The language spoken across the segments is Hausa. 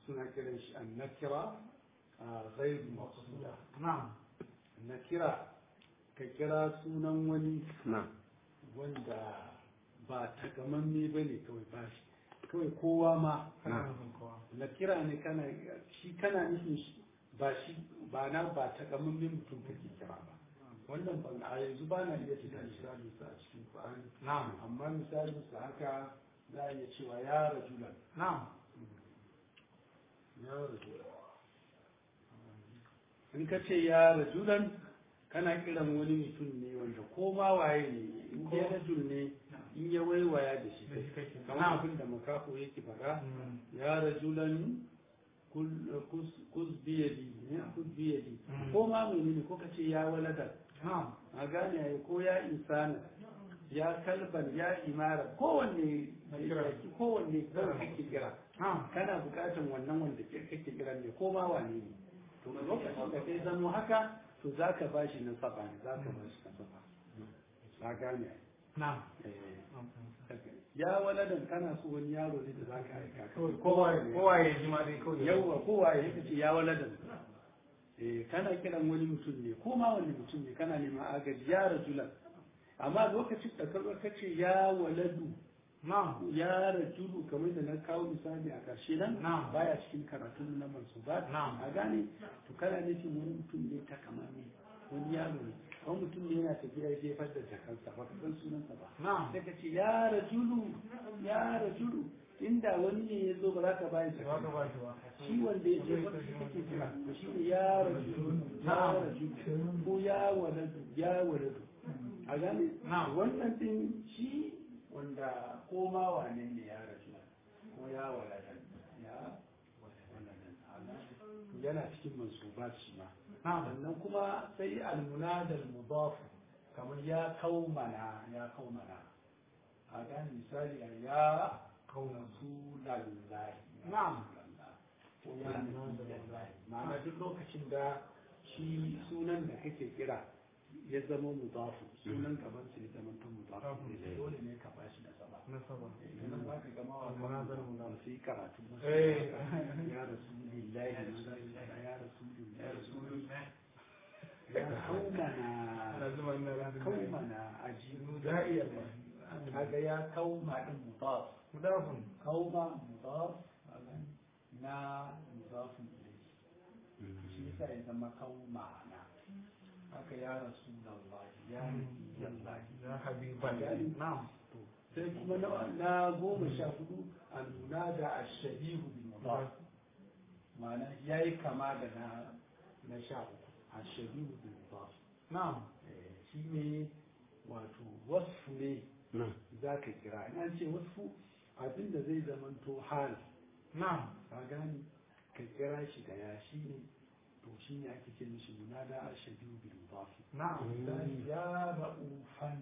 suna kiran shi an nakira a ghairu maqsuda na'am nakira ka kira sunan wani na'am wanda ba takamamme ba ne kawai ba shi kawai kowa ma kana nufin kowa nakira ne kana shi kana nufin shi ba shi ba na ba takamammen mutum kake kira ba wannan ban a yanzu ba na iya cika misali sa a cikin Qur'ani na'am amma misalin sa haka za a iya cewa ya rajulan na'am ya rajulan in ka ce ya rajulan kana kiran wani mutum ne wanda ko ma waye ne in dai rajul ne in ya waiwaya da shi da shi kake kamar abin da makafo yake faɗa ya rajulan kul- kus- kus biyadi ne kus biyadi Mm. ko ma menene ko ka ce ya waladan na'am a gane ya ko ya insana ya kalban ya imara kowanne Na kira. kowanne kawai kake kira na'am kana bukatan wannan wanda ke kake kira ne ko ma wane ne to lokacin da kai zamo haka to zaka bashi nasaba ne zaka bashi nasaba ka gane na'am eh ya waladan kana so wani yaro ne da zaka aika kawai kowa kowa ya ji ma dai kawai yawwa kowa ya ce ya waladan eh kana kiran wani mutum ne ko ma wani mutum ne kana neman agaji ya rajulan amma lokacin da ka zo ka ce ya waladu na'am ya rajulu kamar da na kawo misali a ƙarshe nan Na'am. baya cikin karatun na mansubat Na'am. a gane to kana nufin wani mutum ne ta kamame wani yaro ne wani mutum ne yana tafiya ya jefar da jakansa ba ka san sunansa ba na'am sai ka ce ya rajulu ya rajulu inda wani ne ya zo ba za ka bayan ba ka jakansa ba shi ba shi wanda ya jefar da shi kake kira to shi ne ya rajulu ya Na'am. rajulu ko ya waladu ya waladu a gane Na'am. wannan din shi wanda ko ma wane ne ya rasu ko ya waladan ya waladan to yana cikin mansubat shi ma na'am sannan kuma sai almunadal mudaf kamar ya kaumana ya kaumana a gane misali a ya rasulallahi Na'am. ko ya nabiyallahi ma'ana duk lokacin da shi sunan da kake kira ya zama mudafu sunan gaban su ya zama ta mudafu ne dole ne ka bashi da sama na saba idan za ka gama wa Munazar kan su yi karatu Eh. ya rasulillahi ya rasulillahi ya rasulillahi ya kaumana na zuma na razin kaumana ajibu da'iya ba kaga ya kauma din mudaf mudafun kauma mudaf na mudafun ilayhi shi yasa ya zama kaumana haka ya rasulullahi ya nabiyallahi ya habiban na'am to sai kuma na- na goma sha hudu a nuna da ashabihu bin mudaf ma'ana ya yi kama da na na sha uku ashabihu bin mudaf na'am Eh, shi ne wato wasfu ne na'am za ka kira in an ce wasfu abin da zai zamanto hal na'am ka gani ka kira shi da ya shi ne to shi ne ake ce mishi munada ashabihu bin mudaf na'am misali ya ra'ufan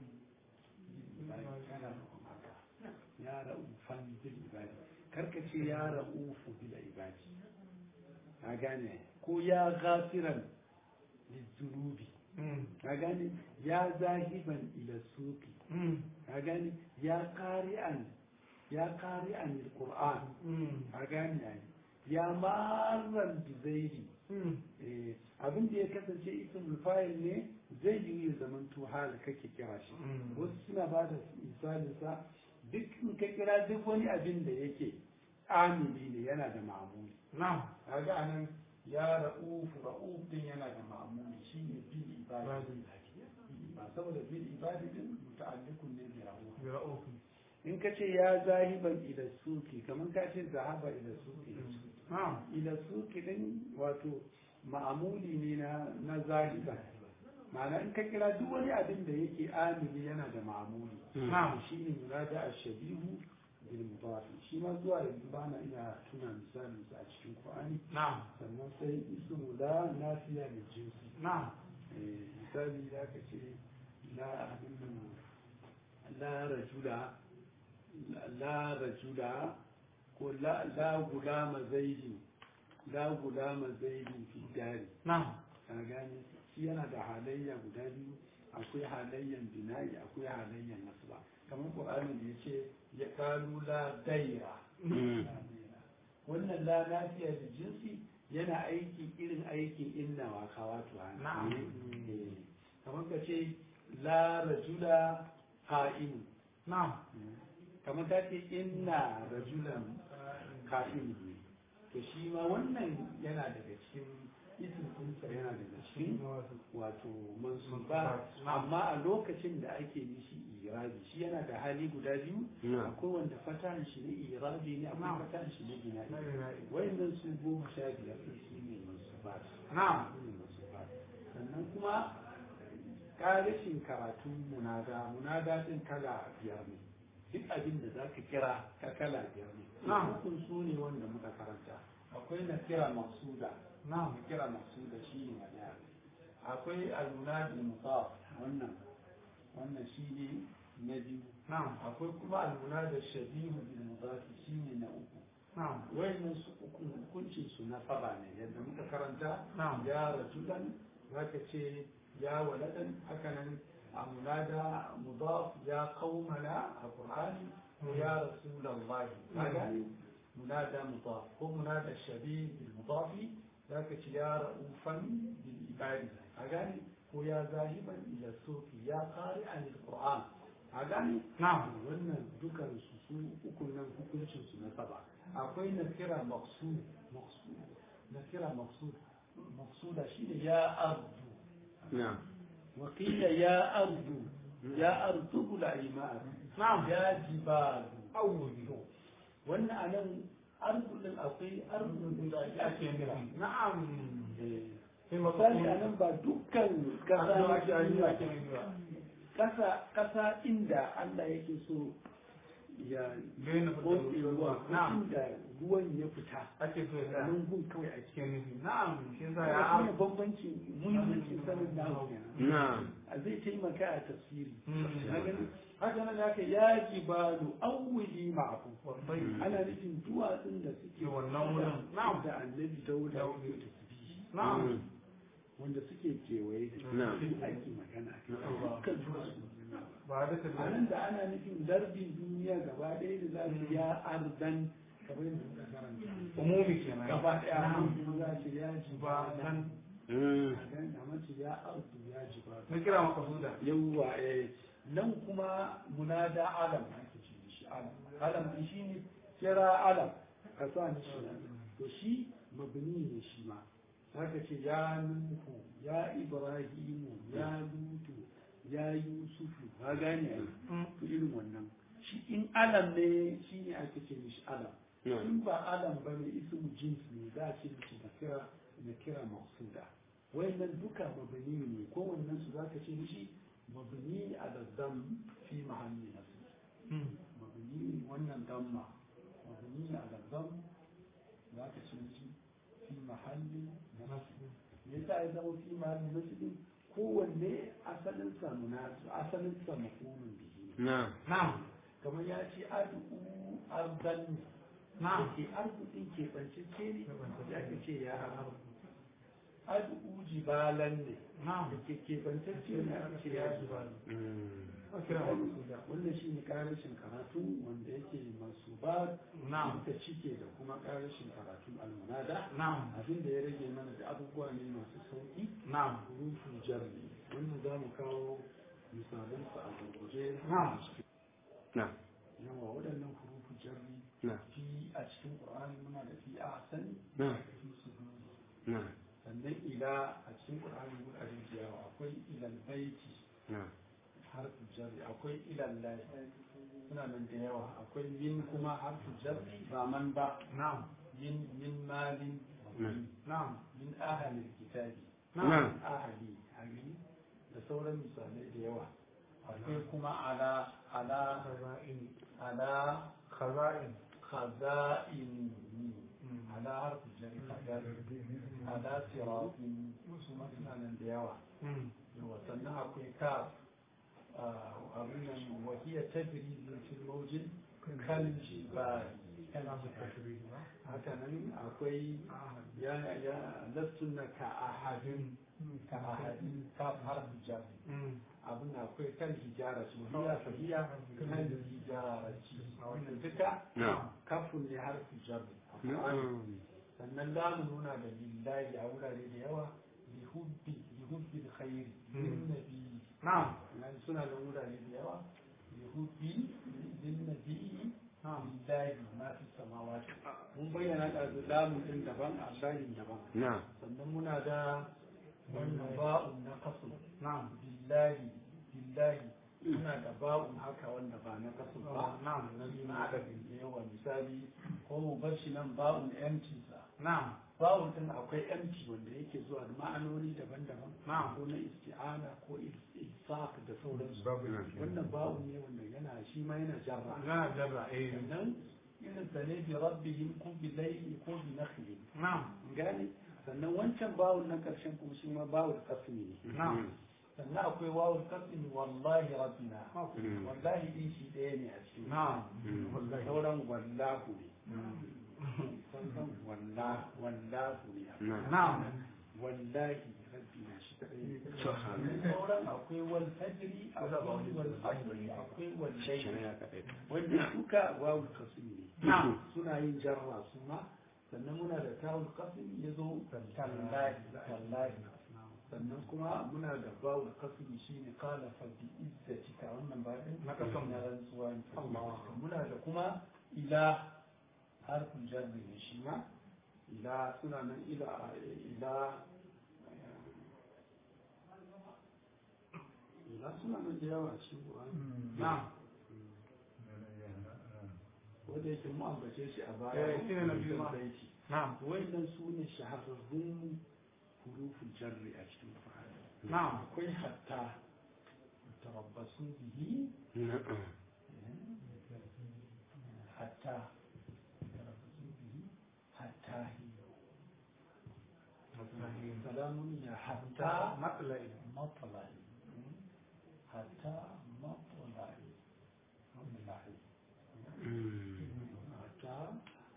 kana nufin haka ya ra'ufan bil ibadi karka ce ya ra'ufu bil ibadi a gane ko ya ghafiran lizunubi Mm. a gane ya zahiban ila suqi Mm. a gane ya qari'an ya qari'an alquran Mm. a gane ai ya marran bi zaidi Mm. eh, abin da ya kasance ismul fa'il ne zai yi ya zamanto hal kake kira shi Mm. wasu suna ba da misalin sa duk in ka kira duk wani abin da yake amili ne yana da ma'amuli na'am kaga anan ya ra'uf ra'uf din yana da ma'amuli shine bil ibadi ba saboda bil ibadi din muta'alliqun ne bi ra'uf bi ra'ufi in ka ce ya zahiban ila suki kamar ka ce zahaba ila suki na'am ila suki din wato ma'amuli ne na na zahiba ma'ana in ka kira duk wani abin da yake amili yana da ma'amuli na'am shi ne murada a shabihu bil mudafi shi ma zuwa yanzu ba na iya tuna misalin sa a cikin Qur'ani na'am sannan sai ismu la nafiya mai jinsi na'am Eh, misali da ka ce la abin nan la rajula la rajula ko la la gulama zaidi la gulama zaidi fi dari na'am ka gane shi yana da halayya guda biyu akwai halayyan bina'i akwai halayyan nasba kamar qur'ani da yace ya qalu la daira wannan la nafiya da jinsi yana aiki irin aikin inna wa kawatu Na'am. Eh, kamar ka ce la rajula qa'imun na'am kamar ta ce inna rajulan qa'imun ne to shi ma wannan yana daga cikin isin kunsa yana daga cikin wato mansuba amma a lokacin da ake mishi irabi shi yana da hali guda biyu na'am akwai wanda fatahan shi ne irabi ne akwai Na'am. fatahan shi ne bina'i na'am wayannan su goma sha biyar ɗin su ne mansubat na'am su ne mansubat sannan kuma ƙarashin karatun munada munada ɗin kala biyar ne duk abin da za ka kira ka kala biyar ne Na'am. hukun su ne wanda muka karanta akwai na kira masuda na'am na kira masuda shi ne na ɗaya akwai almunadi mutaf wannan wannan shi ne na biyu na'am akwai kuma almunada shabihu bil mudafi shi ne na uku na'am wayannan su uku hukuncin su na saba ne yadda muka karanta Na'am. ya rajulan zaka ce ya waladan haka nan a munada mudaf ya qaumana a qur'ani ko ya rasulullahi kaga munada mudaf ko munada shabih bil mudaf zaka ce ya raufan bil ibadi kaga ko ya zahiban ila sufi ya qari'an al qur'an kaga na'am wannan dukan su su uku nan hukuncin su na saba akwai na kira maqsud maqsud na kira maqsud maqsuda shine ya ardu na'am wa qila ya ardu ya ardu bil iman na'am ya jibalu awudu wannan anan ardu din akwai ardu din da ake kira na'am Eh, sai misali anan ba dukkan kasa na duniya ake nuna kasa kasa inda Allah yake so ya bayan tsotse ruwa na'am inda ruwan ya fita ake so ya tsaya nan gun kawai a cikin cikin nufi na'am shi za ya ya ar bambanci muhimmancin sanin nahu kenan na'am a zai taimaka a tafsiri Mm. Na gani? haka nan ya kai ya jibalu awwili ma'afu wallahi ana nufin duwatsun da suke Ke wannan wurin. Na'am. da annabi dauda Dauda. yake tasbihi na'am wanda suke kewaye da shi Na'am. duk ake magana a kai. Na'am. dukkan duwatsu ba duka a nan da ana nufin lardin duniya gaba ɗaya da za su ya ardan kamar yadda muka karanta umumi kenan gaba ɗaya na'am mun za ce ya ji ba san Mm. a mace ya ardu ya ji ba na kira maka suda yawwa eh nan kuma munada alam ake ce da shi alam alam din shi ne kira alam ka sa ni shi to shi mabni ne shi ma haka ce ya nuhu ya ibrahimu ya lutu ya yusufu ka gane ai to irin wannan shi in alam ne shi ne ake ce mishi alam na'am in ba alam ba ne ismu jins ne za a ce mishi na kira na kira maqsuda wayannan duka mabani ne ko wannan su zaka ce mishi mabni ala dam fi mahalli nasb mabni wannan damma mabni ala dam zaka ce mishi fi mahalli nasb me yasa ya zama fi mahalli nasb kowanne asalin sa munasu asalin sa mafulun bihi na'am na'am kamar ya ce adu ardan na'am ke arzikin keɓancece ne ya ka ce ya arzu adu jibalan ne na'am da ke keɓancece ne aka ce ya jibalan Mm. a kira maka suda wannan shi ne ƙarashin karatu wanda yake masu ba na'am da cike da kuma ƙarashin karatun almunada na'am abin da ya rage mana da abubuwa ne masu sauƙi na'am hurufin jarri wannan za mu kawo misalansu a gurguje Na'am. na'am yawa waɗannan hurufin jarri na'am fi a cikin ƙur'ani muna da fi a sani na'am fi su na'am sannan ila a cikin ƙur'ani wuraren da yawa akwai ilal baiti na'am harfin jarri akwai ilal lahi suna nan da yawa akwai min kuma harfin jarri ba man ba na'am min min malin Na'am. na'am min ahalin kitabi na'am ahali ahali da sauran misalai da yawa akwai kuma ala ala khaza'in ala khaza'in khaza'in ala harfin jarri khaza'in ala siratin su ma suna nan da yawa Mm. yawa sannan akwai ka abin nan wahiya tajri min fil mawjin kal jibali haka nan akwai ya ya lastun na ka ahadin ka ahadin ka harfin jarri abin da akwai kan hijara su hiya fahiya kan hijara ci wannan duka نعم kafin ne harfin jarri نعم sannan za mu nuna da lillahi a wurare da yawa lihubbi lihubbi da khairi lin nabi نعم nan suna da wurare da yawa lihubbi lin nabi lillahi ma fi samawati mun bayyana da lamun din daban allahin daban نعم sannan muna da wannan ba'un na kasu نعم billahi billahi muna da ba'un haka wanda ba na kasu ba نعم na adadin da yawa misali ko mu bar shi nan ba'un empty sa نعم bawon din akwai empty wanda yake zuwa da ma'anoni daban-daban Na'am. ko na isti'ana ko isaq da sauransu babu wannan bawon ne wanda yana shi ma yana jarra لا جرى ايه sannan irin sa ne bi rabbihim ko bi layli ko bi nakhli نعم gane sannan wancan bawon na karshen kuma shi ma bawon kasmi ne نعم sannan akwai wawul kasmi wallahi rabbina Mm. wallahi din shi ɗaya ne a cikin نعم sauran wallahu ne sauran wallahu wallahu ne نعم نعم wallahi rabbi na shi kadai سبحان sauran akwai wal fajri akwai wal asri akwai wal layli wanda duka wawul kasmi ne نعم suna yin jarra su ma sannan muna da tawul kasmi ya zo tallahi tallahi sannan kuma muna da bawul kasmi shine qala fa bi izzatika wannan ba din Na kasam. na rantsuwa ne muna da kuma ila harfin jarri ne shi ma ila suna nan ila ila ila suna nan da yawa shi نعم wanda yake mu ambace shi a baya Eh, shine na biyu ma. baiti نعم wannan su ne shahararrun hurufin jarri a cikin Qur'ani نعم akwai hatta tarabbasu bihi نعم hatta tarabbasu bihi hatta hi salamun ya hatta مطلع matlai hatta matlai matlai hatta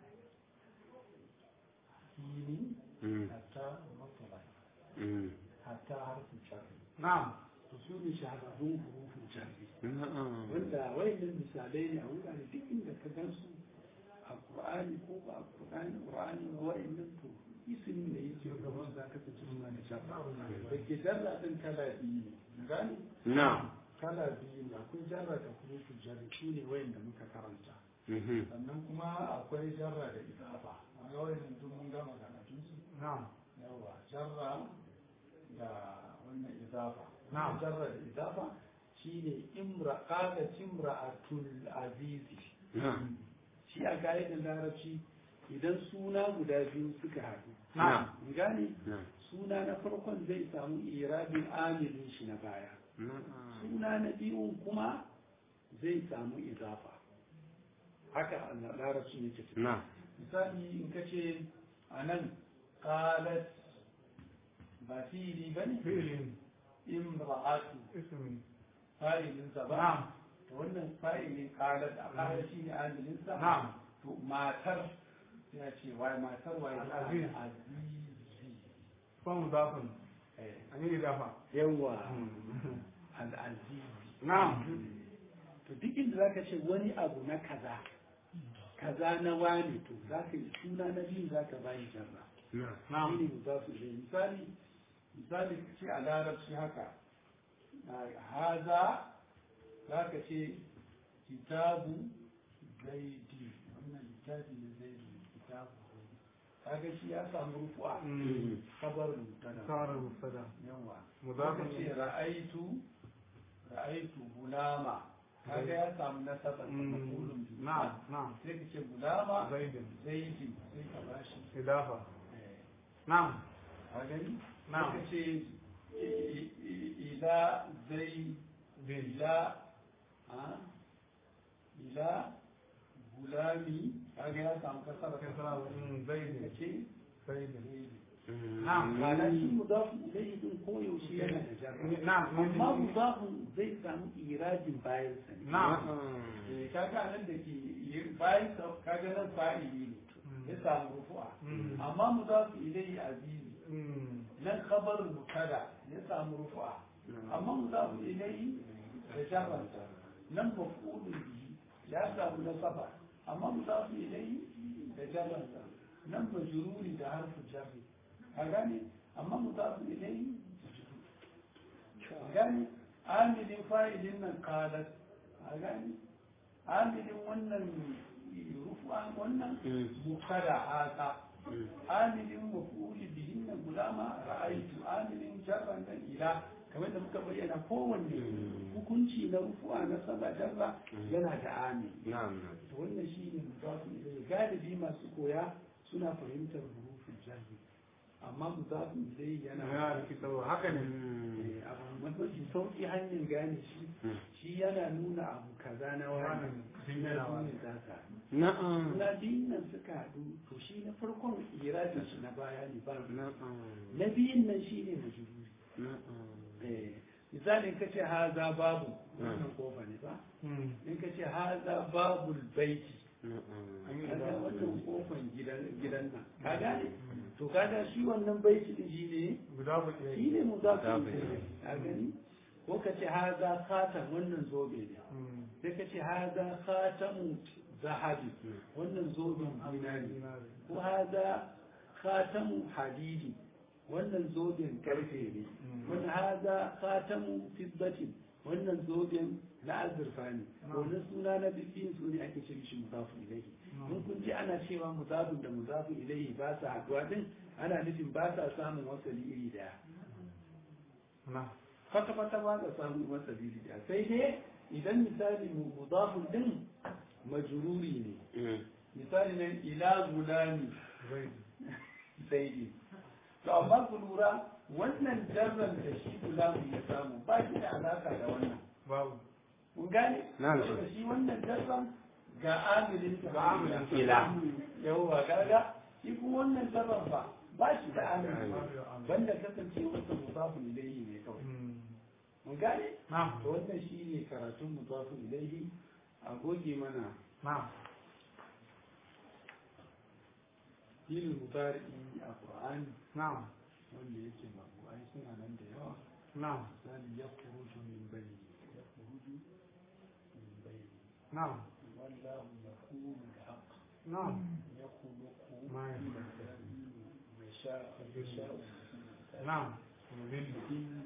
hinin hatta matlai hatta harfin jarri نعم to su ne shahararrun hurufin jarri نعم wanda wayannan misalai ne a wurare duk inda ka gan su a Qur'ani ko ba a Qur'ani Qur'ani ba wayannan to ismin da yake gaban za ka tsaye suna da jarra da ke jarra din kala biyu ne gani نعم kala biyu ne akwai jarra da hurufin jarri su ne wayanda muka karanta sannan kuma akwai jarra da idafa a wayannan duk mun gama karatun su نعم yawa jarra da wannan idafa Na'am. jarra da idafa shine imra qalat imra'atul azizi نعم shi a ka'idar larabci idan suna guda biyu suka haɗu نعم in gane نعم suna na farkon zai samu irabin amilin shi na baya نعم suna na biyun kuma zai samu izafa haka a larabci yake tafiya نعم misali in ka ce a nan qalat ba fili ba ne فعل imra'atu اسم fa'ilinsa ba نعم to wannan fa'ilin qalat a qalat shi ne amilinsa نعم to matar ya ce wai matar wai Al-Aziz. azizi فمضاف Eh, أن إضافة yawa al-azizi نعم to duk inda zaka ce wani abu na kaza kaza na wani to zaka yi suna na biyu zaka bayi jarra نعم نعم shine mudafu ilayhi misali misali ce a larabci haka a haza zaka ce kitabu zaidi wannan littafi ne zaidi kitabu zaidi kaga shi ya samu rufu'a مم. kabar mutada صار مبتدا yawa مضاف zaka ce ra'aitu ra'aitu gulama kaga ya samu nasaba مم. maqulun bihi نعم نعم sai ka ce gulama زيد zaidi sai ka bashi إضافة eh, نعم a gani نعم. Suka ce i- i- ila zai ila a ila gulami kaga ya samu kasar كسرى مم. ka زيد ce زيد zaidi نعم ma'ana shi mudafu ilayhi din koyaushe yana da jarra نعم amma mudafun zai samu irajin bayan sa ne. نعم Eh, kaga nan da ke bayan kaga nan fa'ili ne ya samu rufu'a amma mudafu ilayhi azizi nan khabar mubtada ya samu rufu'a amma mudafu ilayhi da jarranta nan maf'ulun bihi ya samu nasaba amma mudafu ilayhi da jarranta nan majruri da harfu jarri ka gane amma mudafu ilayhi gane amilin fa'ilin nan qalat a gane amilin wannan rufu'an wannan mubtada haka amilin maf'uli bihin nan gulama ra'aytu amilin jarran nan ila kamar da muka bayyana kowanne hukunci na rufu'a na saba jarra yana da amil na'am to wannan shine mudafu ilayhi galibi masu koya suna fahimtar hurufin jarri amma mudafu ilayhi yana ya rikitarwa haka ne Eh, abu mafi sauƙi hanyar gane shi shi yana nuna abu kaza na wani Wannan sun yana wani. za ka na'am na biyun nan suka haɗu to shi na farkon irajin shi na baya ne ba na'am na biyun nan shi ne majururi na'am Eh, misalin ka ce haza babu wannan kofa ne ba in ka ce haza babul baiti na'am kaga wannan kofan gidan gidan nan ka gane to kaga shi wannan baiti din shi ne guda ku ɗaya shi ne mu za Za ku ku yi yi. a gani ko ka ce haza khatan wannan zobe ne sai ka ce haza khatamu zahabi wannan zoben zinari ko haza khatamu hadidi wannan zoben karfe ne wannan haza khatamu fiddatin wannan zoben na azurfa ne wannan suna na bibbiyin su ne ake ce mishi muzafu ilaihi in kun ji ana cewa muzafin da muzafu ilaihi ba sa haɗuwa din ana nufin ba sa samun wasali iri daya na kwata-kwata ba ka samu masa da sai dai idan misali mu mudafun din majruri ne misali nan ila gulami zai zaidi to amma ku lura wannan jarran da shi gulamu ya samu ba shi da alaka da wannan babu kun gane Na'am. saboda shi wannan jarran ga amilin ta Ga amilin. Ila. yawwa kaga shi kuma wannan jarran ba ba shi da amilin babu da amin. banda kasance wata mudafun ilayhi ne kawai mun gane na to wannan shi ne karatun mutafu ilaihi a goge mana na filin mutari'i a ƙur'ani na wanda yake mabu'ai suna nan da yawa na misali ya kuruju min bai ya kuruju min bai na wallahu ya kuru da haq na ya kuluku Ma ya mai sha ya sha na mubin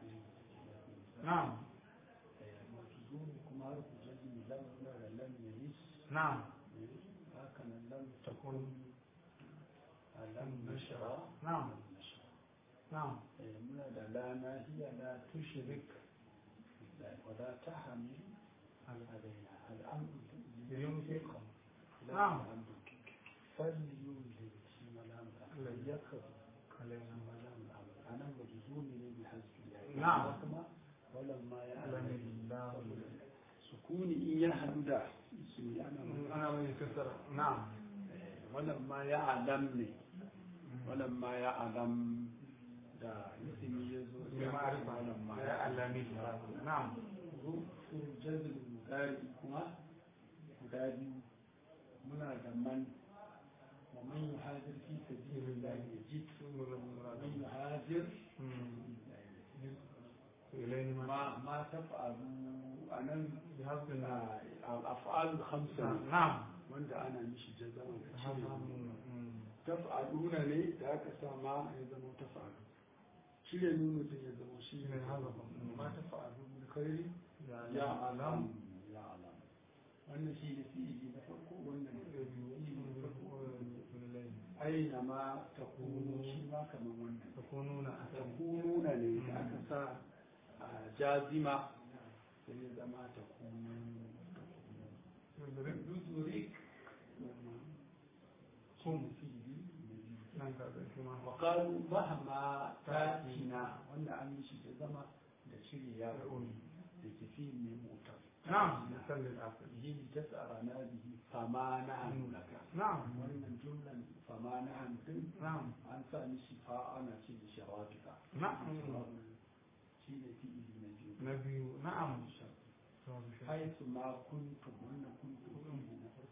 na mafizuni kuma har ku jami lam da lam yaris na haka nan lam takun lam nashra na na Eh, muna da la nahiya la tushrik ولا تحمل علينا الأمر ينفق لا نعم. الأمر فليملك ملام فليكر علينا ملام الأمر أنا مجزوم بحسب الله نعم. كما ولما علم يعلم الله سكوني إياه هدودا اسمي أنا أنا من كسر نعم ولما يعلمني ولما يعلم da ismi ya zo بمعرفة ولما لا علمني نعم rufin jazin mudari kuma guda biyu muna da man wa man yuhajir fi sabilillah yajid wa man yuhajir إليه ما ma ma taf'alu anan بحسب النعم af'alu khamsa نعم wanda ana mishi jazama da بحسب cire taf'aluna ne da aka sa ma ya zama taf'alu cire nunu din ya zama shi ne من هذا ma taf'alu bil khairi يا ya علم alam ya alam wannan shi ne fi'ili na farko wannan fi'ili na farko aina ma ta kunu shi ma kamar wannan تكونون ta أحسن kununa ne da aka sa a jazima sai ya zama ta kunu yuzurik كم fi'ili نعم كذا كما wa qalu mahma tatina wanda an yi shi da zama da shirya ya da ke fi'il ne mutar نعم مثل الآخر yi tasarana bihi fama na hannu laka نعم wannan jumlan fama na hannu din نعم an sa mishi fa ana ce da shawafika نعم shi ne fi'ili na biyu نبي نعم haisu ma kuntum wannan kuntum fi'ili na farko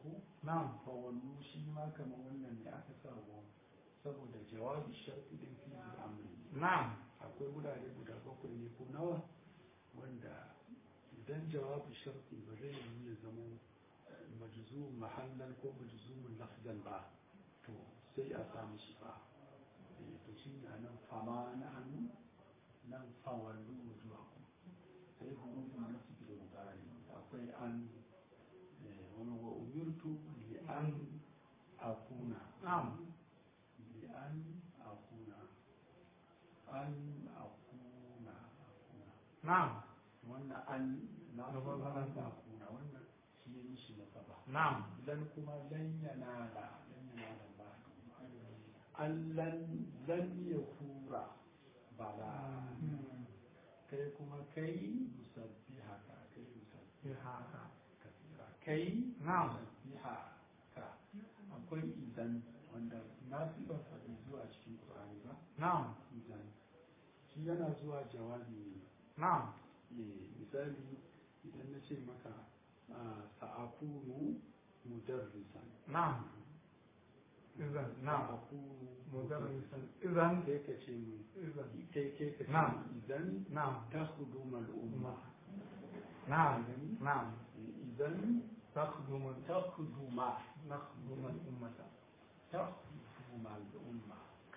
na'am fawallu shi ma kamar wannan ne aka sa wa saboda jawabi sharti din fi amri na'am akwai wurare guda bakwai ne ko nawa wanda idan jawabi sharti ba zai yi ya zama majzu mahallan ko majzumun lafzan ba to sai a samu shi ba Eh, to shi ne nan fama na hannu nan fawallu zuwa ku sai hurufin nasu da mutane akwai an eh, wani wa umirtu li an akuna na'am li an akuna an akuna akuna na'am wannan an na Na farko an an. akuna wannan shi ya yi shi na saba na'am lan kuma lan yanala lan yanala ba an lan lan ya hura bala kai kuma kai musabbi haka kai musabbi ya haka kasira kai Na'am. musabbi haka akwai idan wanda na fi ba faɗi zuwa cikin ƙur'ani ba na'am idan shi yana zuwa jawabi ne na'am Eh, misali idan na ce maka ah, sa'akunu mudarrisan na'am izan na'am sa'akunu mudarrisan izan sai ka ce mu izan kai kai ka ce Na'am. idan na'am تخدم الأمة na'am na'am إذا تخدم تخدم نخدم الأمة تخدم الأمة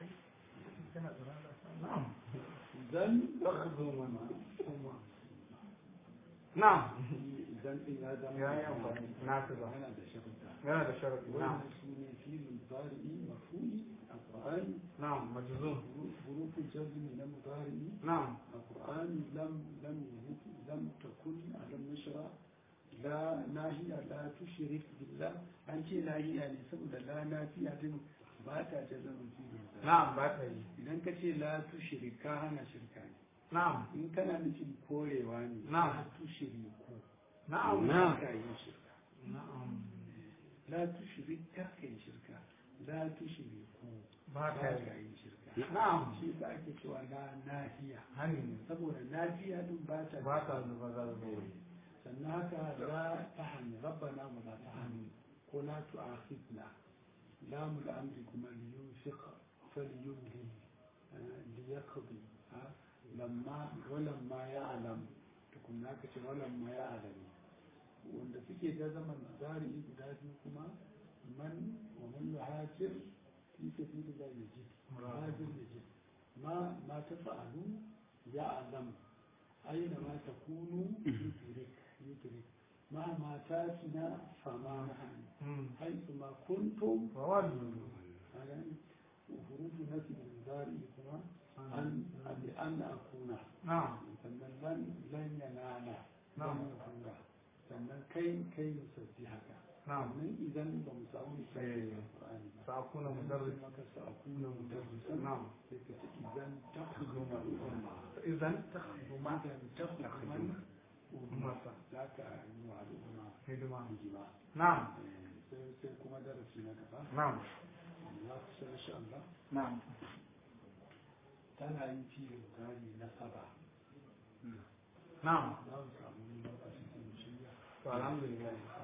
نعم إذا تخدم الأمة نعم إذا إن هذا يا يا أمي. نافذة. أنا ده شرطة yana da sharaɗi na'am وإن في المضارع مفعول القرآن na'am majzum حروف الجزم من المضارع na'am القرآن لم لم لم تكن لم نشرع لا ناهية لا تشرك بالله أنت ناهية يعني سبب لا نافية دين باتا جزم في المضارع na'am ba ta yi idan ka ce la tushrik ka hana shirka ne na'am in kana nufin korewa ne Na'am. la tushriku na'am ba ka yin shirka na'am la tushrik ka ka yin shirka la tushriku ba ba ta ka yi yin shirka na'am shi da ake cewa la nahiya hani ne saboda nafiya din ba ta ba ta zuba za zuba sannan haka la tahani rabbana wa la tahani ko la tu'akhidna lam al-amri kuma li yunfiq falyumli li yaqdi ha lamma wa lamma ya'lam tukunna ka ce wa lamma ya'lam wanda suke da zaman zari guda biyu kuma man wa man yuhajir fi sabilillah yajid muhajir yajid ma ma tafa'alu ya'lam aina ma takunu yudrik yudrik مهما تاتنا فما نحن حيثما كنتم فولوا وفروض نفي الزاري كما أن لأن أكون نعم sannan lan lan yanana Na'am. lan yakuna sannan kai kai musabbihaka نعم sannan idan ba mu samu misali Eh. a Qur'ani ba سأكون sai مدرس maka sa'akuna mudarrisan نعم sai ka ce idan takhudum al-umma إذا تخدم idan takhudum al-umma أمة za ka yi wa al'umma هدمة hijima نعم sai sai kuma darasi na gaba نعم za ku san insha Allah نعم tana yin filin gari na saba نعم za mu samu lokaci sai mu shirya والحمد لله